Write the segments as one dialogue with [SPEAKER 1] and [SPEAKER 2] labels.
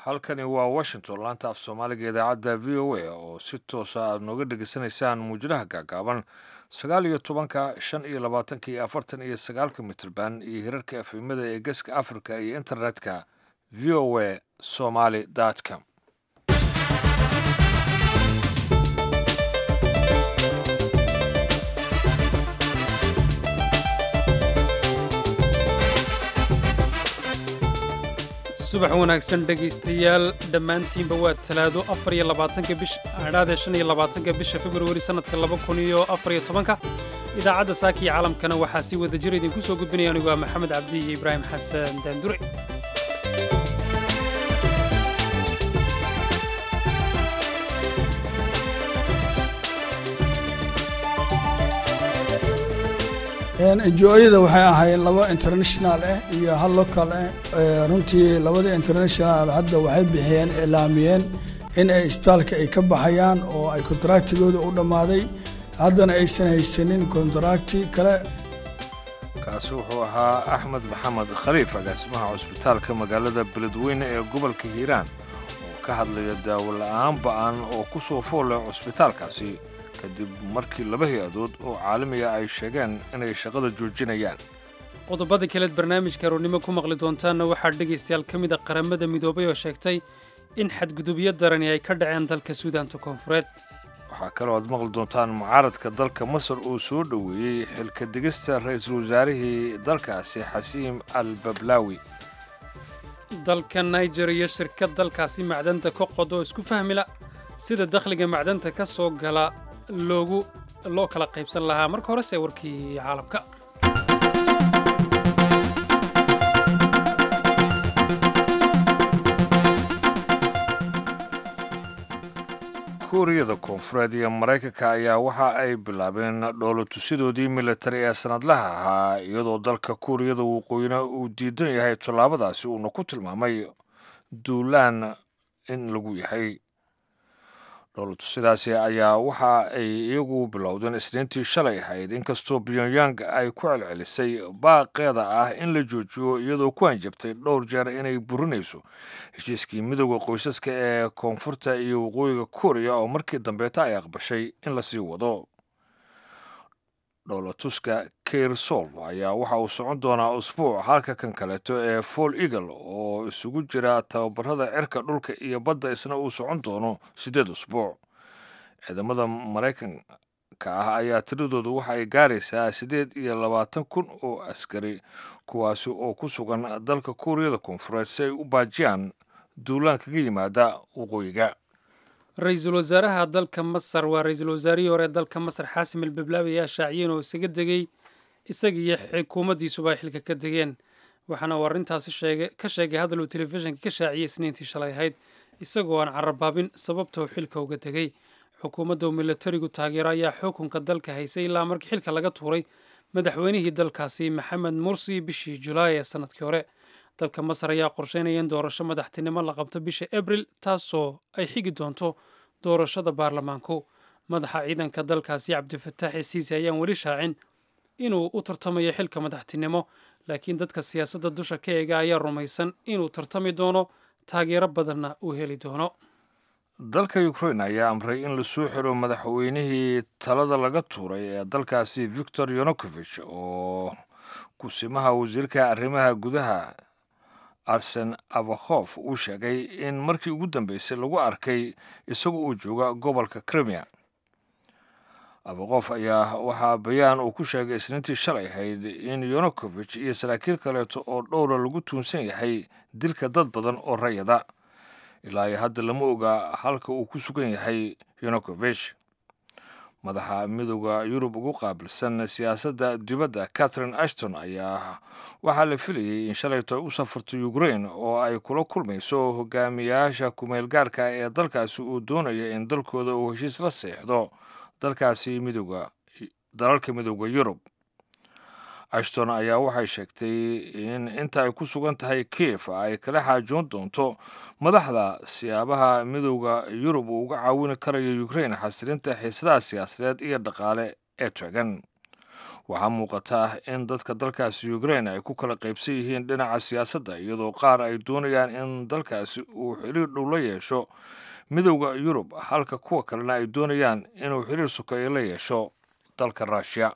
[SPEAKER 1] halkani waa washington laanta af soomaaliga idaacadda v o a oo si toosa aad nooga dhegeysanaysaan muujadaha gaagaaban sagaal iyo tobanka shan iyo labaatanka iyo afartan iyo sagaalka mitrban iyo hirarka efimada ee geeska africa iyo internetka v o a somaly com
[SPEAKER 2] subax wanaagsan dhegaystayaal dhammaantiinba waa talaado afar iyo labaatanka bish adhaadee shan iyo labaatanka bisha februari sannadka laba kun iyo afar iyo tobanka idaacadda saaka iyo caalamkana waxaa si wada jir idinku soo gudbinaya anigu waa maxamed cabdi iyo ibraahim xasan daandure
[SPEAKER 3] enjoyada waxay ahayd laba international ah iyo hal local ah runtii labada international hadda waxay bixiyeen iclaamiyeen in ay isbitaalka ay ka baxayaan oo ay kontraktigooda u dhammaaday haddana aysan haysanin kontrakti kale
[SPEAKER 1] kaasi wuxuu ahaa axmed maxamed khaliif agaasimaha cusbitaalka magaalada beledweyne ee gobolka hiiraan oo ka hadlaya daawo la'aan ba'an oo ku soo fool leh cusbitaalkaasi kadib markii laba hay-adood oo caalamiga ay sheegeen inay shaqada joojinayaan
[SPEAKER 2] qodobada kaleed barnaamijka aroornimo ku maqli doontaanna waxaa dhegaystayaal ka mid a qaramada midoobay oo sheegtay in xadgudubyo darani ay ka dhaceen dalka suudaanta koonfureed
[SPEAKER 1] waxaa kaloo aad maqli doontaan mucaaradka dalka masar uu soo dhoweeyey xilka digista ra-iisul wasaarihii dalkaasi xasiim al bablaawi
[SPEAKER 2] dalka niger iyo shirkad dalkaasi macdanta ka qodo isku fahmila sida dakhliga macdanta ka soo gala loogu loo kala qaybsan lahaa marka horese warkii caalamka
[SPEAKER 1] kuuriyada koonfureed iyo maraykanka ayaa waxa ay bilaabeen dhoolatusidoodii militari ee sanadlaha ahaa iyadoo dalka kuuriyada waqooyina uu diidan yahay tallaabadaasi uuna ku tilmaamay duulaan in lagu yahay dhoolatusidaasi ayaa waxa ay iyagu bilowdeen isniintii shalay ahayd inkastoo pyongyang ay ku celcelisay baaqeeda ah in la joojiyo iyadoo ku hanjabtay dhowr jeer inay burinayso heshiiskii midooda qoysaska ee koonfurta iyo waqooyiga kuuriya oo markii dambeeta ay aqbashay in lasii wado dhoolatuska kair solv ayaa waxa uu socon doonaa usbuuc halka kan kaleeto ee fall eagle oo isugu jira tababarada cirka dhulka iyo badda isna uu socon doono siddeed usbuuc ciidamada maraykanka ah ayaa tiradoodu waxa ay gaaraysaa siddeed iyo labaatan kun oo askari kuwaasi oo ku sugan dalka kuuriyada koonfureed si ay u baajiyaan duulaan kaga yimaada waqooyiga
[SPEAKER 2] ra-iisul wasaaraha dalka masar waa ra-iisul wasaarihii hore dalka masar xaasim al bablaawi ayaa shaaciyeen oo isaga degay isaga iyo xukuumaddiisuba ay xilka ka degeen waxaana uu arrintaasi ka sheegay hadal uu telefishinka ka shaaciyey isniintii shalay ahayd isagoo aan carabaabin sababta uu xilka uga degay xukuumadda uu milatarigu taageero ayaa xukunka dalka haysay ilaa markii xilka laga tuuray madaxweynihii dalkaasi maxamed mursi bishii julaay ee sanadkii hore dalka masar ayaa qorsheynaya in doorasho madaxtinimo la qabto bisha abril taasoo ay xigi doonto doorashada baarlamaanku madaxa ciidanka dalkaasi cabdifataax isiisi ayaan weli shaacin inuu u tartamayo xilka madaxtinimo laakiin dadka siyaasadda dusha ka eega ayaa rumaysan inuu tartami doono taageero badanna uu heli doono
[SPEAKER 1] dalka ukrain ayaa amray in lasoo xiro madaxweynihii talada laga tuuray ee dalkaasi victor yonokovich oo kusimaha wasiirka arrimaha gudaha arsen avakhof uu sheegay in markii ugu dambeysay lagu arkay isagu uu jooga gobolka krimiya avakhof ayaa waxaa bayaan uu ku sheegay isniintii shalay ahayd in yonokovich iyo saraakiil kaleeto oo dhowra lagu tuunsan yahay dilka dad badan oo rayada ilaa iyo hadda lama oga halka uu ku sugan yahay yonokovich madaxa midooda yurub ugu qaabilsan siyaasadda dibadda catherine ashton ayaa waxaa la filayay in shalayto ay u safarto ukrain oo ay kula kulmayso hogaamiyaasha kumeel gaarka ee dalkaasi uu doonaya in dalkooda uu heshiis la seexdo dalkaasi midooda dalalka midooda yurub ashton ayaa waxay sheegtay in inta ay ku sugan tahay kiev ay kala xaajoon doonto madaxda siyaabaha midowda yurub uu uga caawini karayo ukrain xasilinta xiisadaha siyaasadeed iyo dhaqaale ee taagan waxaa muuqata in dadka dalkaasi ukrain ay ku kala qaybsan yihiin dhinaca siyaasadda iyadoo qaar ay doonayaan in dalkaasi uu xiriir dhow la yeesho midowda yurub halka kuwa kalena ay doonayaan inuu xiriir sukeeyo la yeesho dalka ruushiya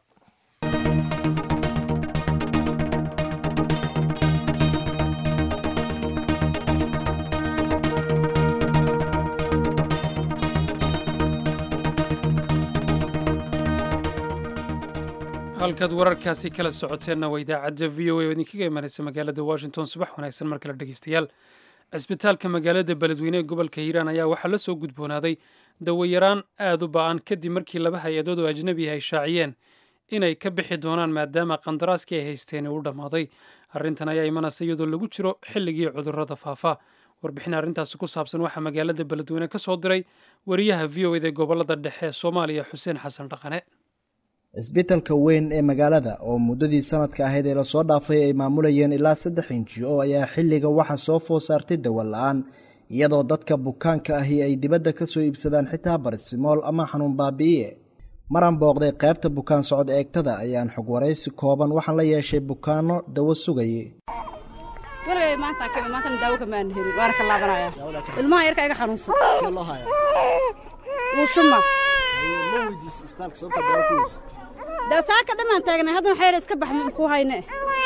[SPEAKER 2] halkaad wararkaasi kala socoteenna waa idaacadda v o a oo idinkaga imanaysa magaalada washington subax wanaagsan mar kale dhegeystayaal cisbitaalka magaalada beledweyne ee gobolka hiiraan ayaa waxaa la soo gudboonaaday dawayaraan aad u ba-an kadib markii laba hay-adood oo ajnabi ay shaaciyeen inay ka bixi doonaan maadaama qandaraaskii ay haysteen uu dhammaaday arrintan ayaa imanaysa iyadoo lagu jiro xilligii cudurrada faafa warbixin arrintaasi ku saabsan waxaa magaalada beledweyne ka soo diray wariyaha v o eda gobolada dhexe ee soomaaliya xuseen xasan dhaqane
[SPEAKER 4] cisbitalka weyn ee magaalada oo muddadii sanadka ahayd ee lasoo dhaafay ay maamulayeen ilaa saddex inji oo ayaa xilliga waxa soo food saartay dawan la-aan iyadoo dadka bukaanka ahi ay dibadda ka soo iibsadaan xitaa barisimool ama xanuun baabi'iye maran booqday qaybta bukaan socod eegtada ayaan xog waraysi kooban waxaan la yeeshay bukaano dawo sugayay
[SPEAKER 5] wargay maanta kami maantana daawo kamaan helin waana ka laabanaya ilmaha yarka iga xanuunsan wuu shuma dee saaka dhammaan taagnay haddana xeer iska bax ku hayne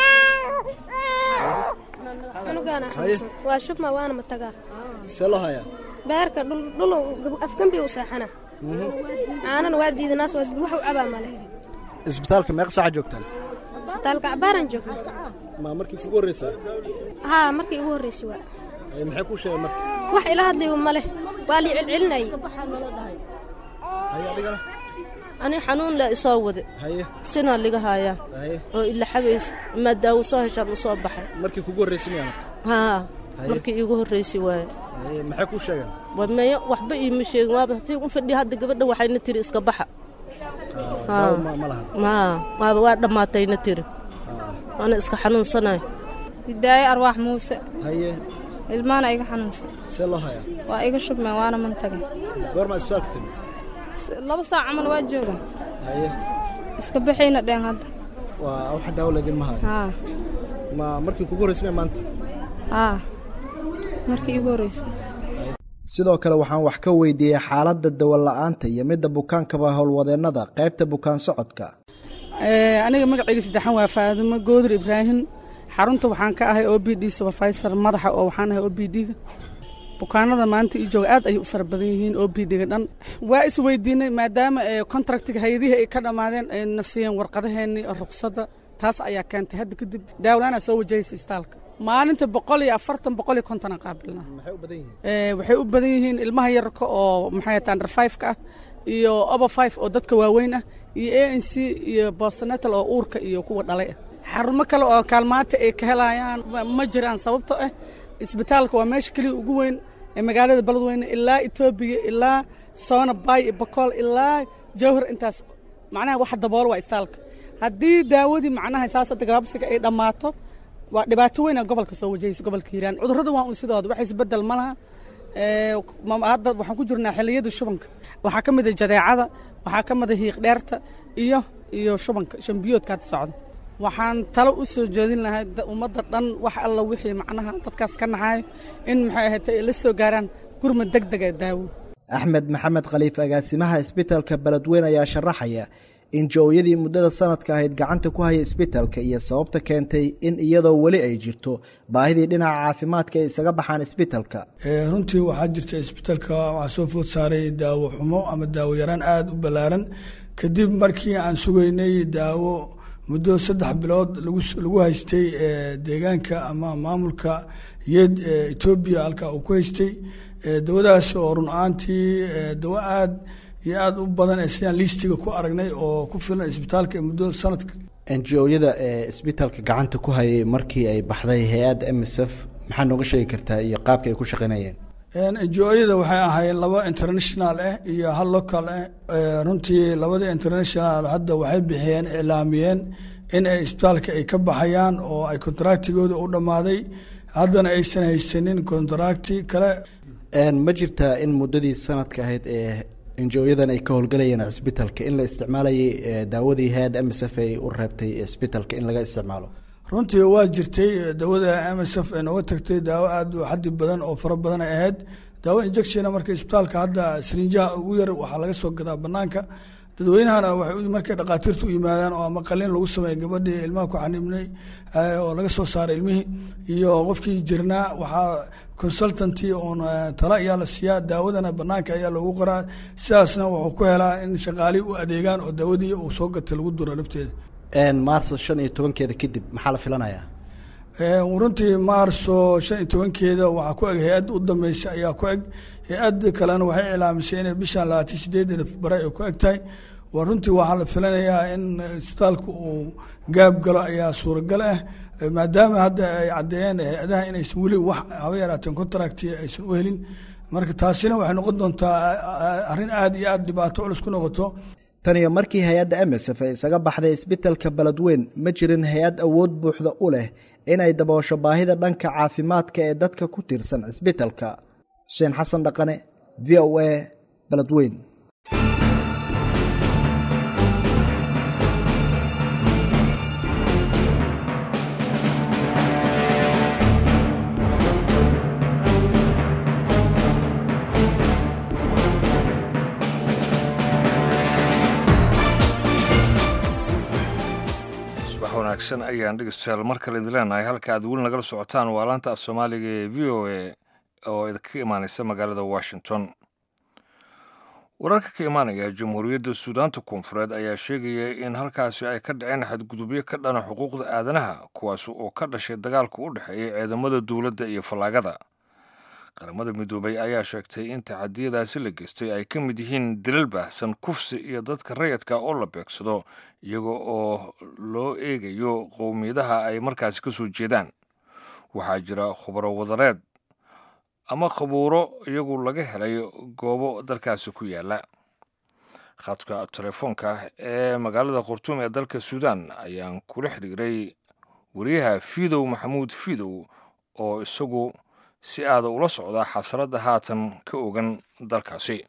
[SPEAKER 6] waa shubma waana matagaa beerka dhul afgambi u seexana caanana waa diidanaas wax u cabaa male
[SPEAKER 4] isbitaalka meeq saaca joogtaan
[SPEAKER 6] isbitaalka cabaaraan joogna
[SPEAKER 4] ma markii kugu horreysaa
[SPEAKER 6] haa markii igu horreysay waa
[SPEAKER 4] maxay kuu sheegay marka
[SPEAKER 6] wax ila hadlayba male waa lii celcelinayay
[SPEAKER 4] haye adigana
[SPEAKER 7] ani xanuun le isoo wade
[SPEAKER 4] haye
[SPEAKER 7] sinaa liga haayaa
[SPEAKER 4] haye
[SPEAKER 7] oo ila xabays maa daawo soo heshaan u soo baxay
[SPEAKER 4] markii kugu horreysay miyaa marka
[SPEAKER 7] haa markii iigu horraysay waaye
[SPEAKER 4] haye maxay kuu sheegeen
[SPEAKER 7] wameeyo waxba iima sheegin waaba hatii u fadhiya hadda gabadha waxayna tiri iska baxa
[SPEAKER 4] daawo ma ma lahan
[SPEAKER 7] haa waaba waa dhammaatayna tiri waana iska xanuunsanahay
[SPEAKER 8] hidaaye arwaax muuse
[SPEAKER 4] haye
[SPEAKER 8] ilmaana iga xanuunsan
[SPEAKER 4] see loo hayaa
[SPEAKER 8] waa iga shubmeen waana mantaga
[SPEAKER 4] goormaa isbitaalka timi
[SPEAKER 8] laba saac camal waa jooga
[SPEAKER 4] haye
[SPEAKER 8] iska baxayna dheen hadda
[SPEAKER 4] waa waxa daawo laydin ma hayo
[SPEAKER 8] haa
[SPEAKER 4] ma markii kugu horreysay miyaa maanta
[SPEAKER 8] haa markii iigu horreysay
[SPEAKER 4] sidoo kale waxaan wax ka weydiiyey xaaladda dawo la-aanta iyo midda bukaankaba howlwadeennada qaybta bukaan socodka
[SPEAKER 9] aniga magacayga saddexan waa faadumo goodir ibraahim xarunta waxaan ka ahay o b d supervisor madaxa oo waxaan ahay o b d-ga bukaanada maanta ii jooga aad ayay u fara badan yihiin o b d-ga dhan waa isweydiinay maadaama contractiga hay-adihii ay ka dhammaadeen ay na siiyeen warqadaheennii ruqsadda taas ayaa keentay hadda kadib daawlaana soo wajahaysa istaalka maalinta boqol iyo afartan boqol iyo konton aan qaabilnaa
[SPEAKER 4] maxay u badan yihiin
[SPEAKER 9] waxay u badan yihiin ilmaha yararka oo maxay tahay five-ka ah iyo oba five oo dadka waaweyn ah iyo a n c iyo bostonatal oo uurka iyo kuwa dhalay ah xarumo kale oo kaalmaanta ay ka helayaan ma jiraan sababto ah isbitaalka waa meesha keliya ugu weyn ee magaalada beledweyne ilaa etoobiya ilaa soona bay iyo bakool ilaa jawhar intaas macnaha waxa daboolo waa istaalka haddii daawadii macnaha saas hadda gabaabsiga ay dhammaato waa dhibaato weyn ee gobolka soo wajahaysa gobolka hiiraan cudurrada waa un sidooda wax isbedel ma laha hadda waxaan ku jirnaa xilliyada shubanka waxaa ka mid a jadeecada waxaa ka mid a hiiq dheerta iyo iyo shubanka shambiyoodka hadda socda waxaan talo u soo jeedin lahay ummadda dhan wax alla wixii macnaha dadkaas ka naxayo in maxay ahayd ay la soo gaaraan gurmad deg deg ee daawo
[SPEAKER 4] axmed maxamed khaliif agaasimaha isbitaalka beledweyne ayaa sharaxaya in jo-yadii muddada sanadka ahayd gacanta ku haya isbitaalka iyo sababta keentay in iyadoo weli ay jirto baahidii dhinaca caafimaadka ay isaga baxaan isbitaalka
[SPEAKER 3] runtii waxaa jirta isbitaalka waxaa soo food saaray daawo xumo ama daawo yaraan aada u ballaaran kadib markii aan sugaynay daawo muddo saddex bilood lagu haystay deegaanka ama maamulka yeed etoobiya halkaa uu ku haystay dawadaas oo run ahaantii dawo aada iyo aada u badan ee sidaan liistiga ku aragnay oo ku filan isbitaalka muddo sanadka
[SPEAKER 4] njo-yada ee isbitaalka gacanta ku hayay markii ay baxday hay-adda m s f maxaa nooga sheegi kartaa iyo qaabka ay ku shaqeynayeen
[SPEAKER 3] njo-yada waxay ahaayeen laba international ah iyo hal local ah runtii labada international hadda waxay bixiyeen iclaamiyeen in ay isbitaalka ay ka baxayaan oo ay kontaractigooda u dhammaaday haddana aysan haysanin kontaracti kale
[SPEAKER 4] ma jirtaa in muddadii sanadka ahayd ee injo-yadan ay ka howlgalayeen cisbitalka in la isticmaalayay daawadii hay-adda m s f ay u reebtay cisbitalka in laga isticmaalo
[SPEAKER 3] runtii waa jirtay dawada m s f ee nooga tagtay daawo aada u xadi badan oo fara badan ay ahayd daawo injectiona marka isbitaalka hadda srinjaha ugu yar waxaa laga soo gadaa banaanka dadweynahana waxay markay dhakhaatiirta u yimaadaan oo ama qalin lagu sameeya gabadhii ilmaha ku xanibnay oo laga soo saaray ilmihii iyo qofkii jirnaa waxaa consultanty oon tala ayaa la siiyaa daawadana banaanka ayaa loogu qoraa sidaasna wuxuu ku helaa in shaqaalihii u adeegaan oo daawadii uu soo gatay lagu duro lafteeda
[SPEAKER 4] maarso shan iyo tobankeeda kadib maxaa la filanayaa
[SPEAKER 3] runtii maarso shan iyo tobankeeda waxaa ku eg hay-add u dambeysa ayaa ku eg hay-ad kalena waxay cilaamisay inay bishan labaatan sideedeeda bare ay ku eg tahay waa runtii waxaa la filanayaa in isbitaalka uu gaab galo ayaa suuragal ah maadaama hadda ay caddeeyeen hay-adaha inaysan weli wax haba yaraateen contract aysan u helin marka taasina waxay noqon doontaa arrin aada iyo aada dhibaato culus ku noqoto
[SPEAKER 4] tan iyo markii hay-adda m s f ay isaga baxday isbitalka beledweyn ma jirin hay-ad awood buuxda u leh inay daboosho baahida dhanka caafimaadka ee dadka ku tiirsan cisbitalka xuseen xasan dhaqane v o a beledweyn
[SPEAKER 1] wanaagsan ayaan dhegeystayaal mar kale idin leenahay halka aad weli nagala socotaan waa laanta af soomaaliga ee v o a oo idinka imaaneysa magaalada washington wararka ka imaanaya jamhuuriyadda suudaanta koonfureed ayaa sheegaya in halkaasi ay ka dhaceen xadgudubyo ka dhana xuquuqda aadanaha kuwaas oo ka dhashay dagaalka u dhexeeya ciidamada dowladda iyo fallaagada qaramada midoobay ayaa sheegtay in taxadiyadaasi la geystay ay ka mid yihiin dilal baahsan kufsi iyo dadka rayadka oo la beegsado iyaga oo loo eegayo qowmiyadaha ay markaasi ka soo jeedaan waxaa jira khubaro wadareed ama khabuuro iyagu laga helay goobo dalkaasi ku yaala khadka telefoonka ee magaalada khartuum ee dalka suudaan ayaan kula xiriiray wariyaha fiidow maxamuud fiidow oo isagu si aada ula socda xasradda haatan ka ogan dalkaasi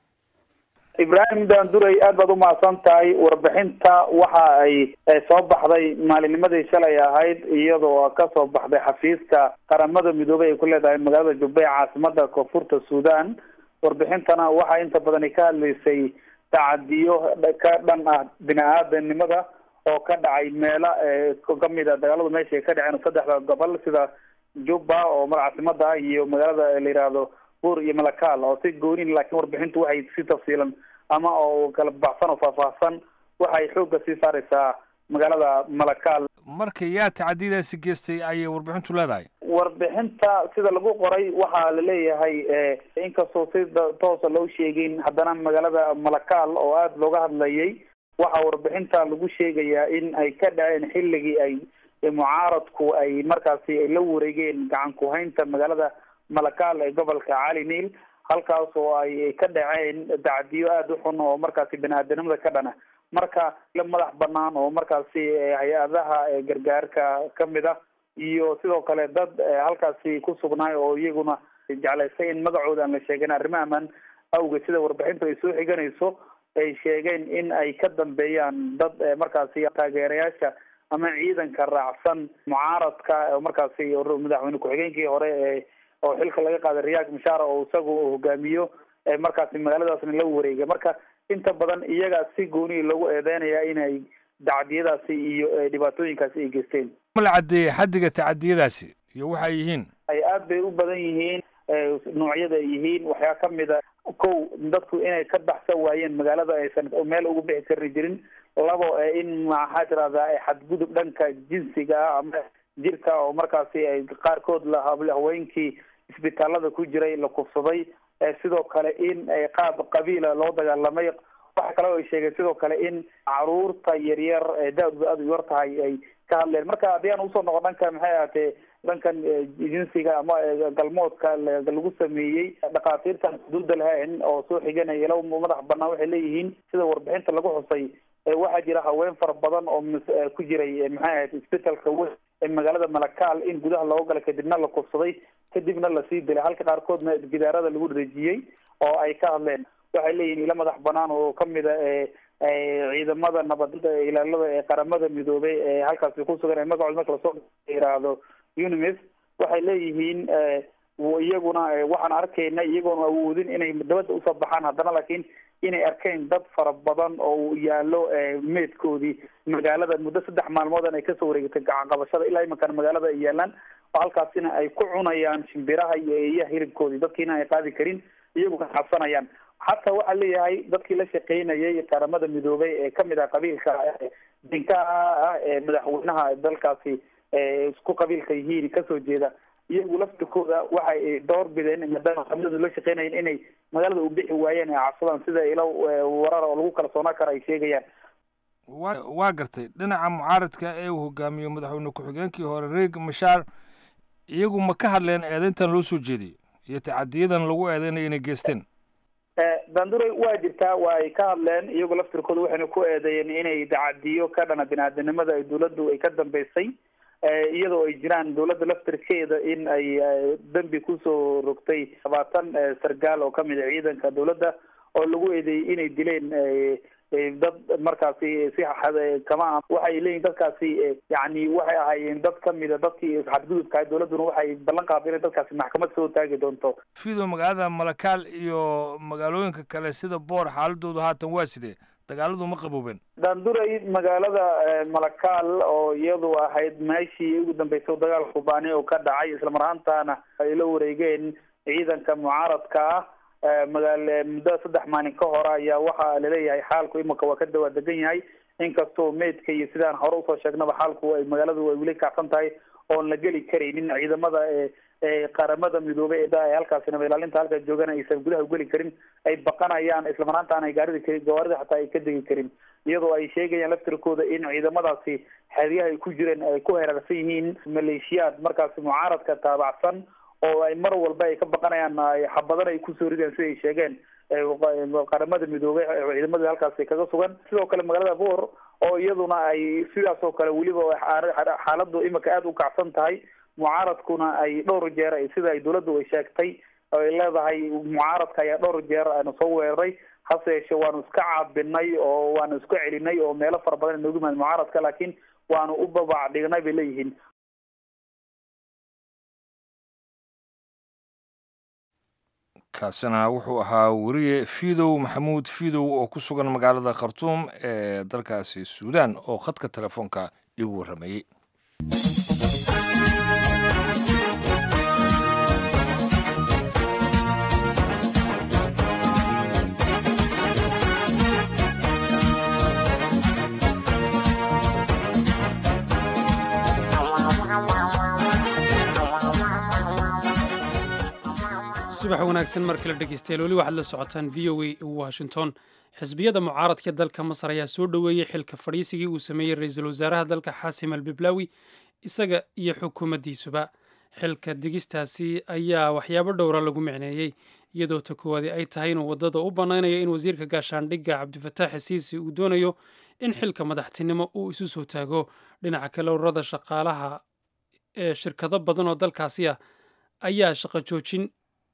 [SPEAKER 10] ibraahim daanduray aad baad umahadsan tahay warbixinta waxa ay soo baxday maalinimadii shalay ahayd iyadoo kasoo baxday xafiiska qaramada midoobey ay ku leedahay magaalada jubbe ee caasimada koonfurta suudan warbixintana waxaa inta badani ka hadlaysay tacadiyo ka dhan ah bini-aadanimada oo ka dhacay meela kamid a dagaaladu meesha ay ka dhaceen saddexda gobol sida juba oo mar caasimada ah iyo magaalada la yihahdo buur iyo malakaal oo si goonin laakiin warbixintu waxay si tafsiilan ama oo kala baxsan oo faahfaahsan waxay xoogga sii saareysaa magaalada malakaal
[SPEAKER 1] marka yaa tacadiyadaasi geystay ayay warbixintu leedahay
[SPEAKER 10] warbixinta sida lagu qoray waxaa la leeyahay inkastoo si toosa loo sheegin haddana magaalada malakaal oo aada looga hadlayay waxaa warbixinta lagu sheegayaa in ay ka dhaceen xilligii ay mucaaradku ay markaasi ay la wareegeen gacan ku-haynta magaalada malakaal ee gobolka cali niil halkaas oo ay ka dhaceen tacadiyo aada u xun oo markaasi bini-aadanimada ka dhana marka la madax banaan oo markaasi hay-adaha gargaarka kamid ah iyo sidoo kale dad halkaasi ku sugnaay oo iyaguna jeclaysay in magacooda aan la sheegin arrimo amaan awgeed sida warbixintu ay soo xiganayso ay sheegeen in ay ka dambeeyaan dad markaasi taageerayaasha ama ciidanka raacsan mucaaradka markaasi madaxweyne ku-xigeenkii hore ee oo xilka laga qaaday riyaak mashaara oo isagu hogaamiyo markaasi magaaladaasna la wareegay marka inta badan iyaga si gooniya loogu eedeynaya inay tacadiyadaasi iyo dhibaatooyinkaasi ay geysteen
[SPEAKER 1] ma la caddeeyey xaddiga tacadiyadaasi iyo waxa ay yihiin
[SPEAKER 10] ay aada bay u badan yihiin noocyada ay yihiin waxyaa kamid a kow dadku inay ka baxsan waayeen magaalada aysan meel ugu bixi karni jirin labo in maxaa tirahdaa xadgudub dhanka jinsiga ah ama jirka oo markaasi ay qaarkood la haweenkii isbitaalada ku jiray la kufsaday sidoo kale in qaab qabiila loo dagaalamay waxa kale oo ay sheegeen sidoo kale in caruurta yaryar ee da-du aada u yar tahay ay ka hadleen marka haddii aan usoo noqon dhanka maxay ahaatee dhankan jinsiga ama galmoodka lagu sameeyey dhakhaatiirtan xuduuda lahayn oo soo xiganaya ila madax banaan waxay leeyihiin sida warbixinta lagu xusay waxaa jira haween fara badan oo ku jiray maxay ahayd isbitalka weyn ee magaalada malakaal in gudaha looga galay kadibna la kufsaday kadibna lasii dilay halka qaarkoodna gidaarada lagu dhejiyey oo ay ka hadleen waxay leeyihin ilo madax banaan oo kamid a ciidamada nabadda ilaalada ee qaramada midoobay ee halkaasi ku sugan ee magacood marka lasoo yiraahdo unimis waxay leeyihiin iyaguna waxaan arkayna iyagoona awoodin inay dabadda usoo baxaan haddana laakiin inay arkeen dad fara badan oo yaalo meedkoodii magaalada muddo saddex maalmoodan ay kasoo wareegatay gacan qabashada ilaa imankana magaalada ay yaalaan oo halkaasina ay ku cunayaan shimbiraha iyo eeyaha hilibkoodii dadkiina ay qaadi karin iyaguna cabsanayaan xataa waxaa leeyahay dadkii la shaqeynayay qaramada midoobay ee kamid ah qabiilka dinkaha ah ee madaxweynaha dalkaasi isku qabiilka yihiin kasoo jeeda iyagu laftirkooda waxay door bideen maadaama qabiiladu la shaqeynayeen inay magaalada u bixi waayeen ee cabsadaan sida ilo warar oo lagu kalsoonaa karo ay sheegayaan
[SPEAKER 1] wa waa gartay dhinaca mucaaradka ee uu hogaamiyo madaxweyne ku-xigeenkii hore reeg mashaar iyagu ma ka hadleen eedeyntan loo soo jeediyey iyo tacadiyadan lagu eedeynaya inay geysteen
[SPEAKER 10] dandure waa jirtaa waa ay ka hadleen iyagu laftirkooda waxayna ku eedeeyeen inay tacadiyo ka dhana bini-aadanimada ay dawladdu ay ka dambeysay iyadoo ay jiraan dawladda laftirkeeda in ay dembi kusoo rogtay labaatan sargaal oo kamid a ciidanka dawladda oo lagu eedeeyey inay dileen dad markaasi si kama waxay leeyihin dadkaasi yani waxay ahaayeen dad kamida dadkii xadgudubka dawladduna waxay ballan qaaday inay dadkaasi maxkamad soo taagi doonto
[SPEAKER 1] fido magaalada malakaal iyo magaalooyinka kale sida boor xaaladoodu haatan waa sidee dagaaladu ma qaboobeen
[SPEAKER 10] daanduray magaalada malakaal oo iyadu ahayd meeshii ugu dambeysay dagaalka kubaani oo ka dhacay islamar ahaantaana ay la wareegeen ciidanka mucaaradka ah magaal muddo saddex maalin ka hore ayaa waxaa laleeyahay xaalku imika waa ka dawaa degan yahay inkastoo meydka iyo sidaan hore usoo sheegnaba xaalku ay magaaladu ay weli kacsan tahay oon la geli karaynin ciidamada qaramada midoobay ee halkaasi nabad ilaalinta halkaa joogana aysan gudaha ugeli karin ay baqanayaan islamanaantaana ay gaarida gawaarida xataa ay ka degi karin iyadoo ay sheegayaan laftirkooda in ciidamadaasi xeryaha ay ku jireen ay ku heeraarsan yihiin maleeshiyaad markaasi mucaaradka taabacsan oo ay mar walba ay ka baqanayaan xabadan ay kusoo rideen sida ay sheegeen qaramada midoobay ciidamadii halkaasi kaga sugan sidoo kale magaalada boor oo iyaduna ay sidaas oo kale weliba xaaladu imika aada u kacsan tahay mucaaradkuna ay dhowr jeer sida ay dawladdu ay sheegtay ay leedahay mucaaradka ayaa dhowr jeer aanu soo weeraray hase yeeshee waanu iska caabinay oo waanu iska celinay oo meelo fara badan inoogu yimaad mucaaradka laakiin waanu u babac dhignay bay leeyihiin
[SPEAKER 1] kaasina wuxuu ahaa weriye fidow maxamuud fidow oo ku sugan magaalada khartuum ee dalkaasi suudaan oo khadka telefoonka igu warramayey
[SPEAKER 2] subax wanaagsan mar kale dhegeystayaal weli waxaad la socotaan v o a washington xisbiyada mucaaradka dalka masar ayaa soo dhoweeyey xilka fadhiisigii uu sameeyey ra-iisul wasaaraha dalka xaasim al biblaawi isaga iyo xukuumaddiisuba xilka digistaasi ayaa waxyaabo dhowra lagu micneeyey iyadoo ta koowaadi ay tahay inuu waddada u bannaynayo in wasiirka gaashaandhigga cabdifataax xisiisi uu doonayo in xilka madaxtinimo uu isu soo taago dhinaca kale ururada shaqaalaha ee shirkado badan oo dalkaasi ah ayaa shaqo joojin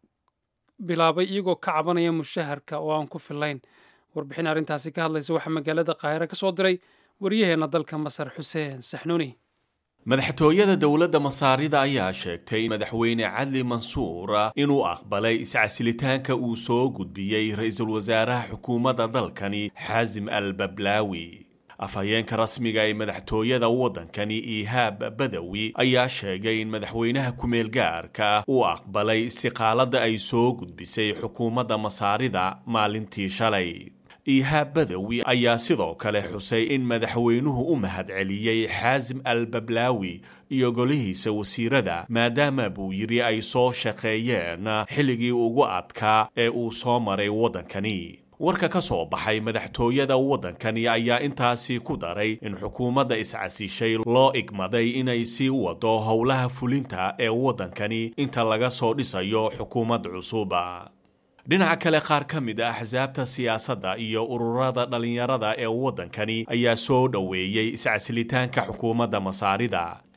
[SPEAKER 2] bilaabay iyagoo ka cabanaya mushaharka oo aan ku fillayn warbixin arrintaasi ka hadlaysa waxaa magaalada qaahire ka soo diray waryaheenna dalka masar xuseen saxnuuni
[SPEAKER 11] madaxtooyada dowladda masaarida ayaa sheegtay madaxweyne cadli mansuur inuu aqbalay iscasilitaanka uu soo gudbiyey ra-iisul wasaaraha xukuumadda dalkani xaasim al bablaawi afhayeenka rasmiga ee madaxtooyada waddankani ihaab badawi ayaa sheegay in madaxweynaha ku-meel gaarka uu aqbalay istiqaaladda ay soo gudbisay xukuumadda masaarida maalintii shalay ihaab badawi ayaa sidoo kale xusay in madaxweynuhu u mahadceliyey xaasim al bablaawi iyo golihiisa wasiirada maadaama buu yidhi ay soo shaqeeyeen xilligii ugu adkaa ee uu soo maray waddankani warka ka soo baxay madaxtooyada waddankani ayaa intaasi ku daray in xukuumadda iscasishay loo igmaday inay sii wado howlaha fulinta ee waddankani inta laga soo dhisayo xukuumad cusuba dhinaca kale qaar ka mid a axsaabta siyaasadda iyo ururada dhallinyarada ee waddankani ayaa soo dhoweeyey iscasilitaanka xukuumadda masaarida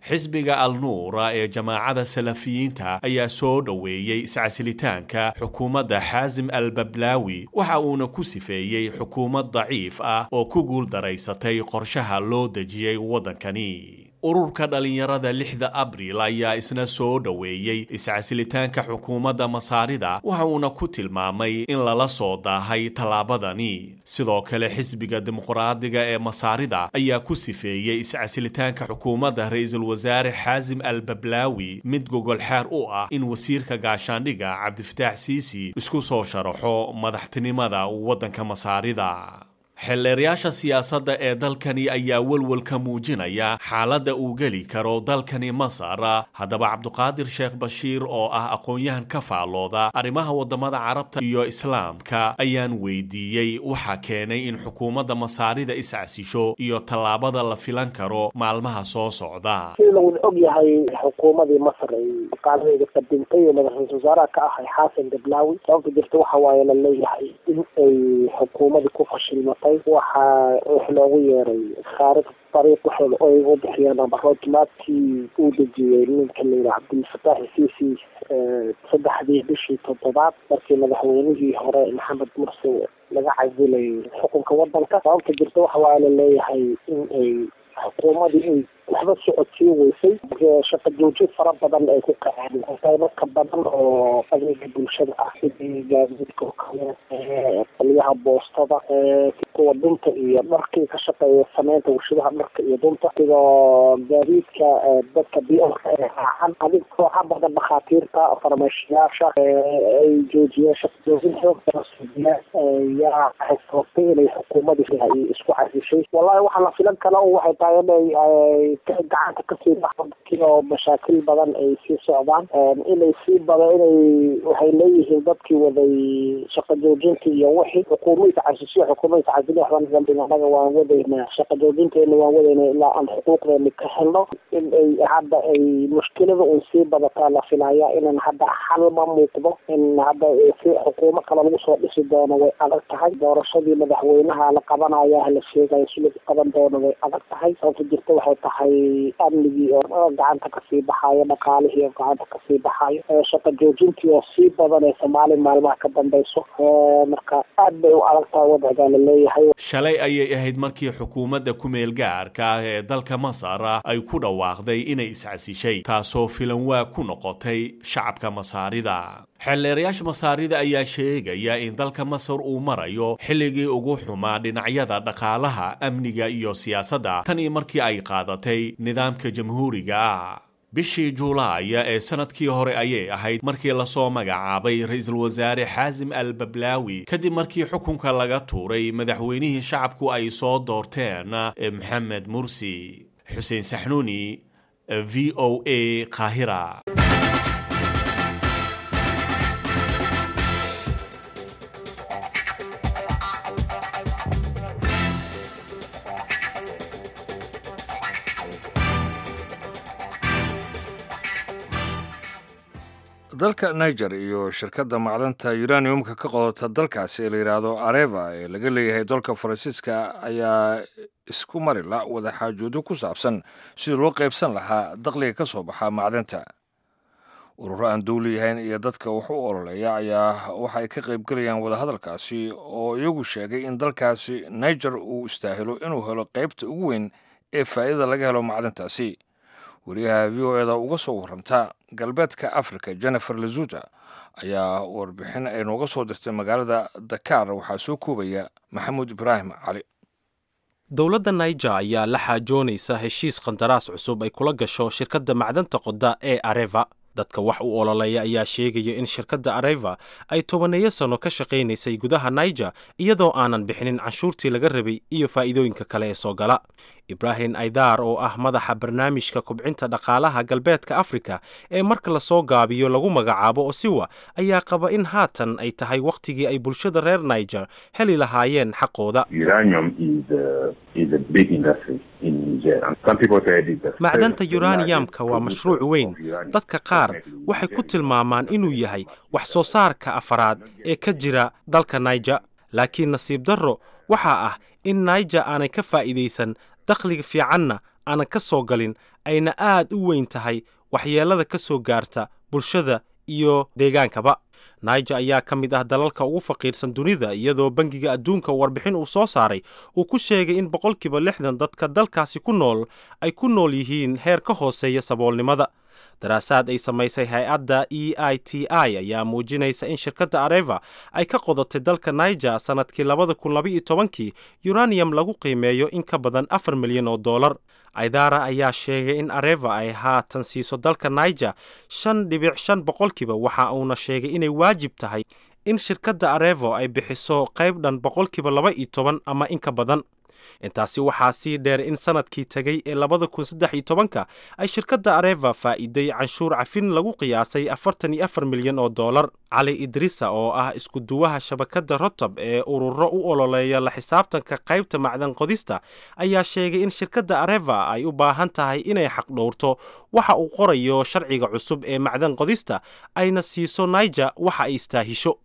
[SPEAKER 11] xisbiga al nuura ee jamaacada salafiyiinta ayaa soo dhoweeyey iscasilitaanka xukuumadda xaasim al bablaawi waxa uuna ku sifeeyey xukuumad daciif ah oo ku guuldaraysatay qorshaha loo dejiyey waddankani ururka dhallinyarada lixda abriil ayaa isna soo dhoweeyey iscasilitaanka xukuumadda masaarida waxa uuna ku tilmaamay in lala soo daahay tallaabadani sidoo kale xisbiga dimuqraadiga ee masaarida ayaa ku sifeeyey iscasilitaanka xukuumadda ra-iisul wasaare xaasim al bablaawi mid gogol xeer u ah in wasiirka gaashaandhiga cabdifataax siisi isku soo sharaxo madaxtinimada waddanka masaarida xeelleerayaasha siyaasadda ee dalkani ayaa welwelka muujinaya xaaladda uu geli karo dalkani masar haddaba cabduqaadir sheekh bashiir oo ah aqoon-yahan ka faallooda arrimaha waddamada carabta iyo islaamka ayaan weydiiyey waxaa keenay in xukuumadda masaarida iscasisho iyo tallaabada la filan karo maalmaha soo socda
[SPEAKER 12] sida lawada og yahay xukuumadii masar ay qaaladeeda qadintay ee madax-iisul wasaaraha ka ahay xaasan dablaawi sababta jirta waxa waaye la leeyahay in ay xukuumadii ku fashilmatay waxaa wax loogu yeeray khaarij dariiq waxooda ay u bixiyeen abaroodmaadkii uu dejiyey ninka layidhaha cabdilfataax siisi saddexdii bishii toddobaad markii madaxweynihii hore maxamed mursi laga casilay xukunka wadanka sababta jirta waxa waa la leeyahay in ay xukuumadii ay waxba socodsiin weysay shaqa joojin fara badan ay ku kaceen qaybo ka badan oo adeega bulshada ah sidii gaadiidka oo kale qaliyaha boostada kuwa dhunta iyo dharkii ka shaqeeya sameynta warshadaha dharka iyo dhunta sidoo gaadiidka dadka biolka ee raacan adig kooxa badan dhakhaatiirta farmashiyaasha ay joojiyeen shaqa joojin xoogasuudiya yaa waxay sababtay inay xukuumadii ay isku casishay wallahi waxaa la filan kala waxay tahay inay gacanta kasii baxdakii oo mashaakil badan ay sii socdaan inay sii bada inay waxay leeyihiin dadkii waday shaqa joojinta iyo wixii xukuumadka casisyo xukuumadka casili waxba anaga waan wadaynaa shaqa joojinteena waan wadaynaa ilaa aan xuquuqdeena ka helno in ay hadda ay mushkilada un sii badataa la filaya inan hadda xal ma muuqdo in hadda si xukuumo kale lagu soo dhisi doono way adag tahay doorashadii madaxweynaha la qabanaya la sheegayo si lagu qaban doono way adag tahay sababta jirta waxay tahay amnigii oo gacanta kasii baxaayo dhaqaalihii oo gacanta kasii baxaayo shaqa joojintii oo sii badanaysa maalin maalmaha ka dambeyso marka aad bay u adag tahay wadcigaa la leeyahay
[SPEAKER 11] shalay ayay ahayd markii xukuumadda ku-meel gaarka ah ee dalka masar ay ku dhawaaqday inay iscasishay taasoo filan waa ku noqotay shacabka masaarida xeelleerayaasha masaarida ayaa sheegaya in dalka masar uu marayo xilligii ugu xumaa dhinacyada dhaqaalaha amniga iyo siyaasadda tan iyo markii ay qaadatay nidaamka jamhuuriga ah bishii juulaaya ee sanadkii hore ayay ahayd markii lasoo magacaabay ra-iisul wasaare xaasim al bablaawi kadib markii xukunka laga tuuray madaxweynihii shacabku ay soo doorteen ee maxamed mursi xuseen saxnuuni v o a qaahira
[SPEAKER 1] dalka niger iyo shirkadda macdanta uraniumka ka qodota dalkaasi ee la yidhaahdo areva ee laga leeyahay dalka faransiiska ayaa isku marila wadaxaajoodyo ku saabsan sidii loo qaybsan lahaa dakhliga ka soo baxa macdanta ururo aan dowli yahayn iyo dadka wax u ololeeya ayaa waxa ay ka qaybgelayaan wadahadalkaasi oo iyagu sheegay in dalkaasi niger uu istaahilo inuu helo qaybta ugu weyn ee faa'iidada laga helo macdantaasi wariyaha v o eda uga soo waranta galbeedka africa jennifer lazuta ayaa warbixin ay nooga soo dirtay magaalada dakar waxaa soo koobaya maxamuud ibraahim cali
[SPEAKER 13] dowladda niger ayaa la xaajoonaysa heshiis qandaraas cusub ay kula gasho shirkadda macdanta qoda ee areva dadka wax u ololeeya ayaa sheegaya in shirkadda areva ay tobaneeyo sanno ka shaqaynaysay gudaha niger iyadoo aanan bixinin canshuurtii laga rabay iyo faa'iidooyinka kale ee soo gala ibraahim aydar oo ah madaxa barnaamijka kubcinta dhaqaalaha galbeedka afrika ee marka lasoo gaabiyo lagu magacaabo osiwa ayaa qaba in haatan ay tahay wakhtigii ay bulshada reer niger heli lahaayeen xaqooda macdanta yuraniyamka waa mashruuc weyn dadka qaar waxay ku tilmaamaan inuu yahay wax soo saarka afaraad ee ka jira dalka niger laakiin nasiib darro waxaa ah in niger aanay ka faa'iidaysan dakhliga fiicanna aanan ka soo galin ayna aad u weyn tahay waxyeelada ka soo gaarta bulshada iyo deegaankaba niger ayaa ka mid ah dalalka ugu faqiirsan dunida iyadoo bangiga adduunka warbixin uu soo saaray uu ku sheegay in boqolkiiba lixdan dadka dalkaasi ku nool ay ku nool yihiin heer ka hooseeya saboolnimada daraasaad ay samaysay hay-adda e i t i ayaa muujinaysa in shirkadda areva ay ka qodatay dalka niger sannadkii labada kun labaiyo tobankii uranium lagu qiimeeyo in ka badan afar milyan oo dollar aidara ayaa sheegay in areva ay haatan siiso dalka niger shan dhibic shan boqolkiiba waxa uuna sheegay inay waajib tahay in shirkadda arevo ay bixiso qayb dhan boqolkiiba laba iyo toban ama in ka badan intaasi waxaa sii dheer in sanadkii tegay ee labada kun saddex iyo tobanka ay shirkadda areva faa'iiday canshuur cafin lagu qiyaasay afartan iyo afar milyan oo dollar cali idrisa oo ah isku-duwaha shabakadda rotob ee ururo u ololeeya la xisaabtanka qaybta macdan qodista ayaa sheegay in shirkadda areva ay u baahan tahay inay xaqdhowrto waxa uu qorayo sharciga cusub ee macdan qodista ayna siiso niger waxa ay istaahisho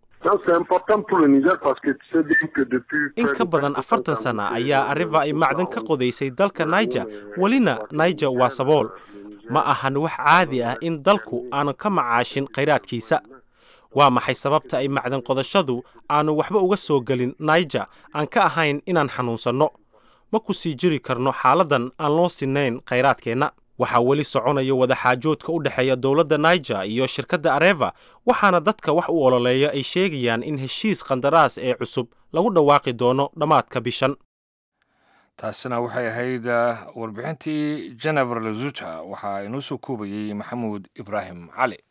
[SPEAKER 13] in ka badan afartan sana ayaa areva ay macdan ka qodaysay dalka niger welina niger waa sabool ma ahan wax caadi ah in dalku aanu ka macaashin khayraadkiisa waa maxay sababta ay macdan qodashadu aanu waxba uga soo gelin niger aan ka ahayn inaan xanuunsanno ma ku sii jiri karno xaaladan aan loo sinayn khayraadkeenna waxaa weli soconaya wadaxaajoodka u dhexeeya dowladda niger iyo shirkadda areva waxaana dadka wax u ololeeya ay sheegayaan in heshiis khandaraas ee cusub lagu dhawaaqi doono dhammaadka bishan
[SPEAKER 1] taasina waxay ahayd warbixintii jenefer lezuta waxaa inoo soo koobayey maxamuud ibraahim cali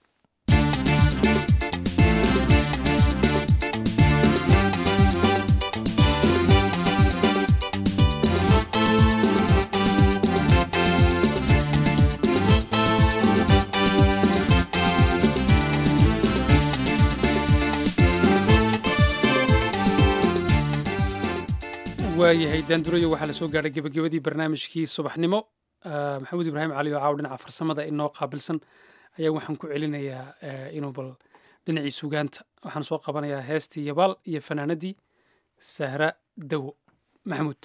[SPEAKER 2] waayahay daandurayo waxaa la soo gaadhay gebagabadii barnaamijkii subaxnimo maxamuud ibraahim cali oo caaw dhinaca farsamada inoo qaabilsan ayaa waxaan ku celinayaa inuu bal dhinacii sugaanta waxaan soo qabanayaa heestii yabaal iyo fanaanadii sahra dawo maxamuud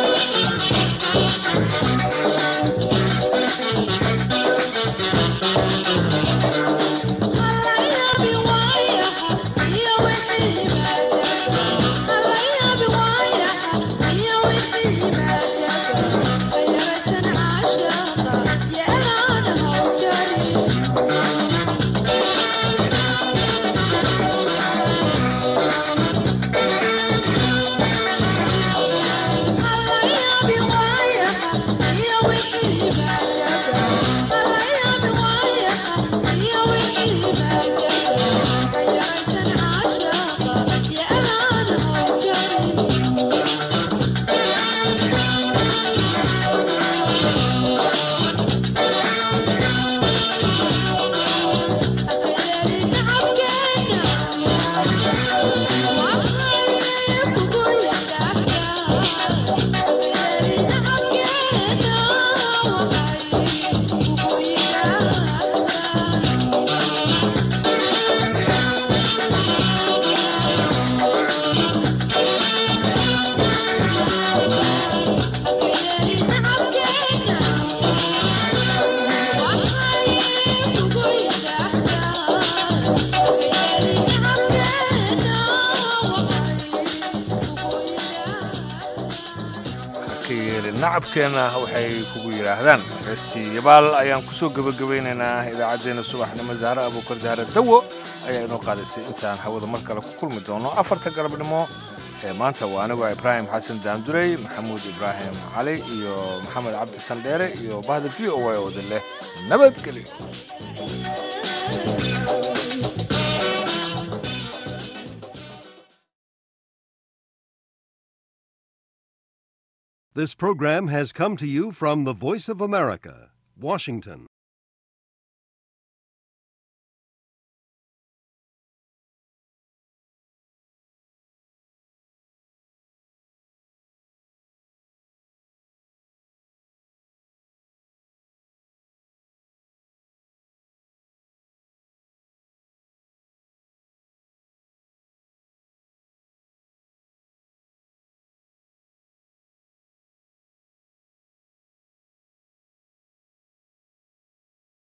[SPEAKER 1] nacabkeenna waxay kugu yidhaahdaan heestii yabaal ayaan ku soo gebagabaynaynaa idaacaddeenna subaxnimo zahre abuukar zahre dawo ayaa inoo qaadaysay intaan hawada mar kale ku kulmi doono afarta galabnimo ee maanta waa anigoo ibraahim xasan daandurey maxamuud ibraahim cali iyo maxamed cabdi sandheere iyo bahda v o a ooda leh nabadgelyo
[SPEAKER 14] This program has come to you from the Voice of America, Washington.